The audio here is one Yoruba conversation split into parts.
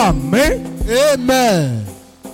àmín. Amen.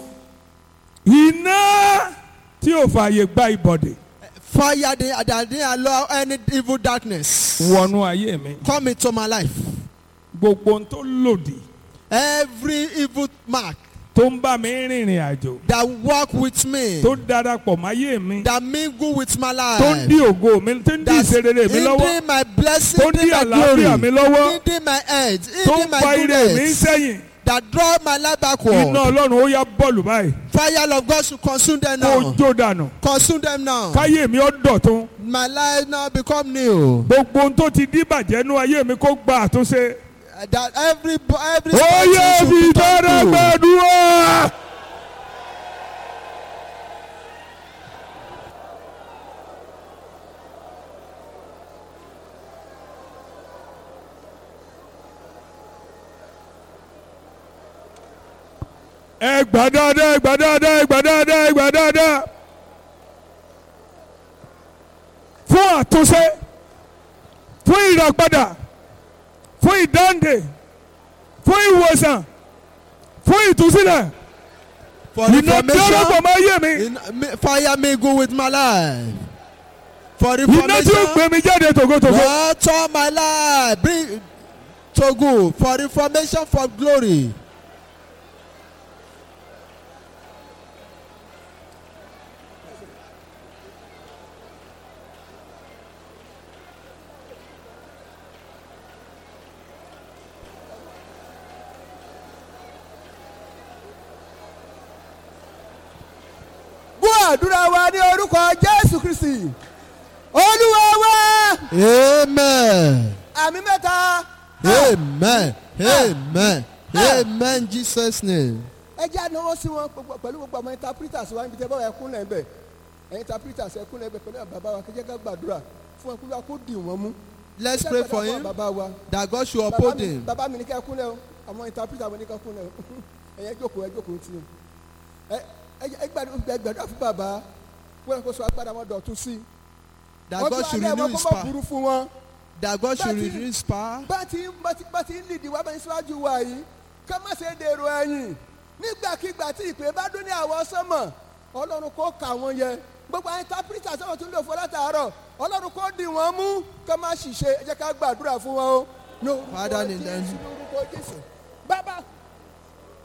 iná tí ò fààyè gba ìbọ̀dè Fire that that didn't allow any evil darkness wọnú ayé mi come into my life. gbogbo ohun tó lòdì Every evil mark tó ń bá mi rìnrìn àjò that walk with me, tó darapọ̀ máyé mi that mingle with my tó ń life, dí ògo mi tó ń dí that's ìṣerere mi lọ́wọ́ hindering my blessing, tó ń dí hindering my àlàáfíà mi glory, lọ́wọ́ hindering my head, tó hindering ń my fa ire mi goodness, sẹ́yìn that draw my life iná backward. ọlọ́run ó yá bọ́ọ̀lù báyìí Fire of God should consume them kó now. jó dànù Consume them now. káyé mi ó dọ̀tún My life now become new. gbogbo ohun tó ti dí bàjẹ́ nú ayé mi kó gba àtúnṣe. That every every ó spiritual yẹ should fi be turned dára to. gbàdúrà. ẹ gbà dáadáa ẹ gbà dáadáa ẹ gbà dáadáa ẹ gbà dáadáa fún àtúnṣe fún ìràpadà fún ìdáǹdè fún ìwòsàn fún ìtúsílẹ̀ For iná tí ó rọ̀pọ̀ reformation, máa yé mi in, mi- fire mingle with my life. For iná tí ó reformation, gbé mi jáde tògótògó Lord, turn my life, bring to good. For reformation, for glory. gbọ́ àdúrà wa ní orúkọ jésù kristi olúwa wa Amen. àmì mẹ́ta. Amen. Amen. Amen. Jesus' name. ẹ jẹ́ ànáwó sí wọn gbogbo- pẹ̀lú gbogbo àwọn interpreters wa níbi tẹ́ bá wà ẹkún lẹ́ bẹ̀ ẹ̀yin interpreters ẹkún lẹ́ bẹ̀ pẹ̀lú àwọn bàbá wa kí jẹ́ ká gbàdúrà fún ẹkún wa kó dì wọ́n mú. Let's Ẹ jẹ́ pray gbàdúrà for fún him àwọn bàbá wa. that God should Bàbá uphold mi- him. bàbá mi ní ká kúnlẹ̀ o àwọn interpreter mi ní ká kúnlẹ̀ o ẹ̀yẹ jókòó ẹ jókòó tí o ẹ ẹ- ẹ gbàdúrà ẹ gbàdúrà fún bàbá wọ́n kó sọ agbára wọn dọ̀tún sí i. That Wọ́n God tún should alẹ́ renew wọn his kó má power. burú fún wọn. That God should Bá ti- renew his power. bá ti bá ti bá ti ń lìdí wá bẹ́ẹ̀ síwájú wa yìí ká má ṣe dèrò ẹ̀yìn nígbàkigbà tí ìpè bá dún ní àwọn sánmọ̀ ọlọ́run kó kà wọ́n yẹ gbogbo àwọn interpreter sọ́wọ́n tún lò fún látàárọ̀ ọlọ́run kó dì wọ́n mú ká má ṣìṣe ẹ jẹ́ ká gbàdúrà fún wọn o. No, Father, in the- Jésù, lórúkọ Jésù. bàbá